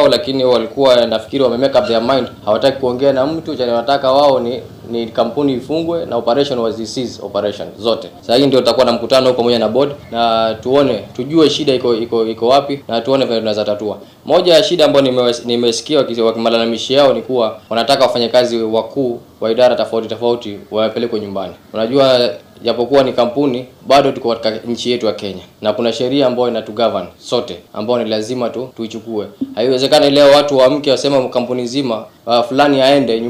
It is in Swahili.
lakini walikuwa nafikiri wame make up their mind, hawataki kuongea na mtu, cha wanataka wao ni ni kampuni ifungwe na operation was cease operation zote. Sasa hii ndio tutakuwa na mkutano pamoja na board na tuone tujue shida iko iko iko wapi na tuone vile tunaweza tatua. Moja ya shida ambayo nimesikia wakimalalamishi yao ni kuwa wanataka wafanyakazi wakuu wa idara tofauti tofauti wapelekwe nyumbani. Unajua, japokuwa ni kampuni bado tuko katika nchi yetu ya Kenya na kuna sheria ambayo inatugovern sote ambayo ni lazima tu tuichukue. Haiwezekani leo watu waamke wasema kampuni nzima uh, fulani aende